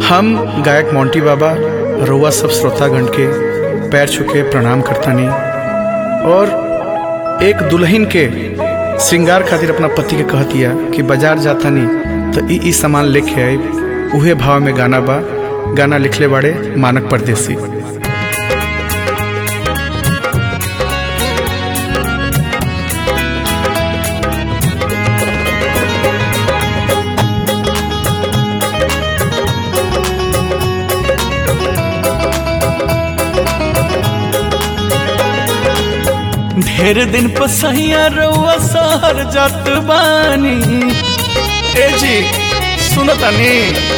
हम गायक मोंटी बाबा रउआ सब श्रोतागण के पैर छुके प्रणाम करतानी और एक दुल्हन के श्रृंगार खातिर अपना पति के कहतिया कि बाजार जातानी तो ई ई सामान लेके आई उहे भाव में गाना बा गाना लिखले बाड़े मानक परदेसी ढेर दिन पसैया रउआ सहर जात बानी ए जी सुनतानी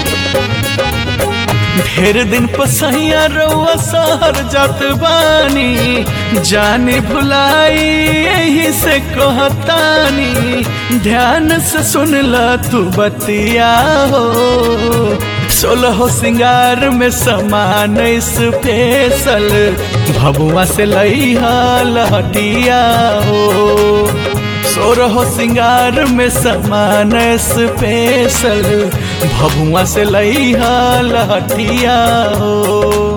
ढेर दिन पसैया रउआ सहर जात बानी जाने भुलाई यही से कहतानी ध्यान से सुन ल तू बतिया हो सोलह सिंगार में समान स्पेशल भबुआ से लइहा लहटिया हो सोरह सिंगार में समान स्पेशल भबुआ से लइहा लहटिया हो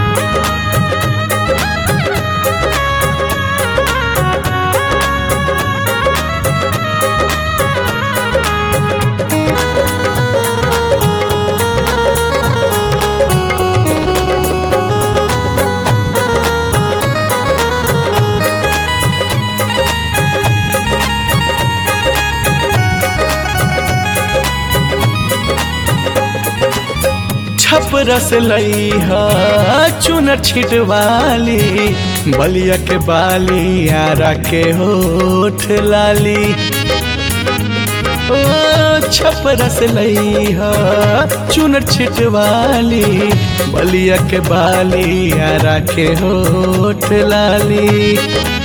छपरस लइहा चुनर छिटवाली बलिया के बाली आरा के होठ लाली ओ छपरस लइहा चुनर छिटवाली बलिया के बाली आरा के होठ लाली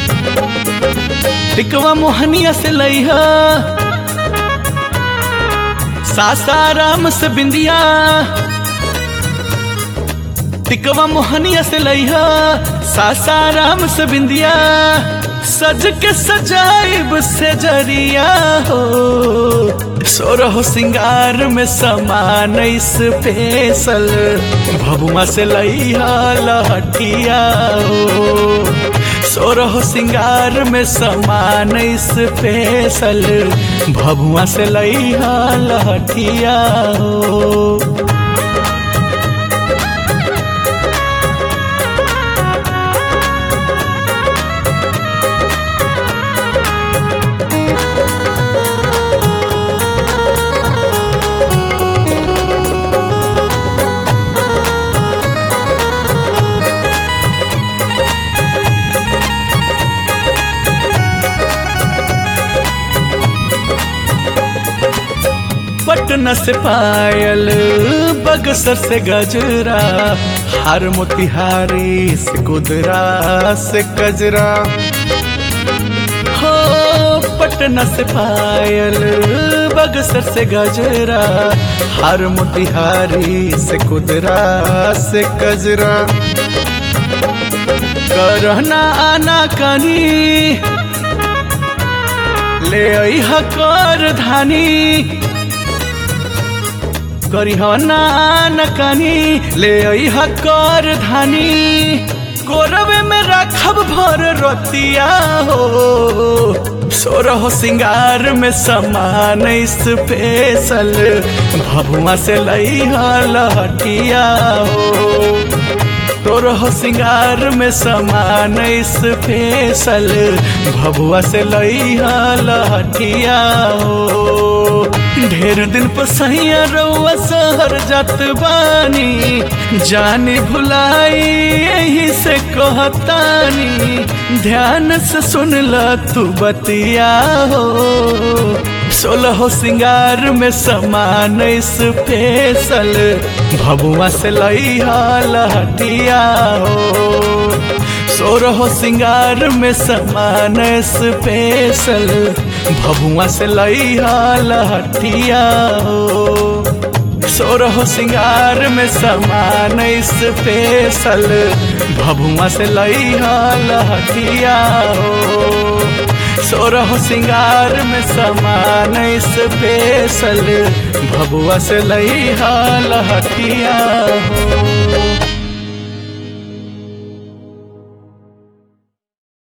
टिकवा मोहनिया से लइहा सासाराम से बिंदिया टिकवा मोहनिया से लइहा सासाराम से बिंदिया सज के सजाइब से जरिया हो सोरह सिंगार में समान स्पेशल भबुआ से लइहा लहटिया हो सोरह सिंगार में समान स्पेशल भबुआ से लइहा लहटिया हो पटना से पायल बगसर से गजरा हार मोतिहारी से कुदरा से कजरा हो पटना से पायल बगसर से गजरा हार मोतिहारी से कुदरा से कजरा करना आना कनी ले आई कर धानी करिहना नकनी ले आई कर धानी कोरवे में रखब भर रतिया हो सोरह सिंगार में समान स्पेशल भभुआ से लइहा लहटिया हो तोरह सिंगार में समान स्पेशल भभुआ से लइहा लहटिया हो ढेर दिन पसैया रउआ सहर जात बानी जानी भुलाई यही से कहतानी ध्यान से सुन ल तू बतिया हो सोलह सिंगार में समान स्पेशल भबुआ से लइहा लहटिया हो सोरह सिंगार में समान स्पेशल भबुआ से लइहा लहटिया हो सोरह सिंगार में समान स्पेशल भभुआ से लई लहठिया हो सोरह सिंगार में समान स्पेशल भभुआ से लई लहठिया हो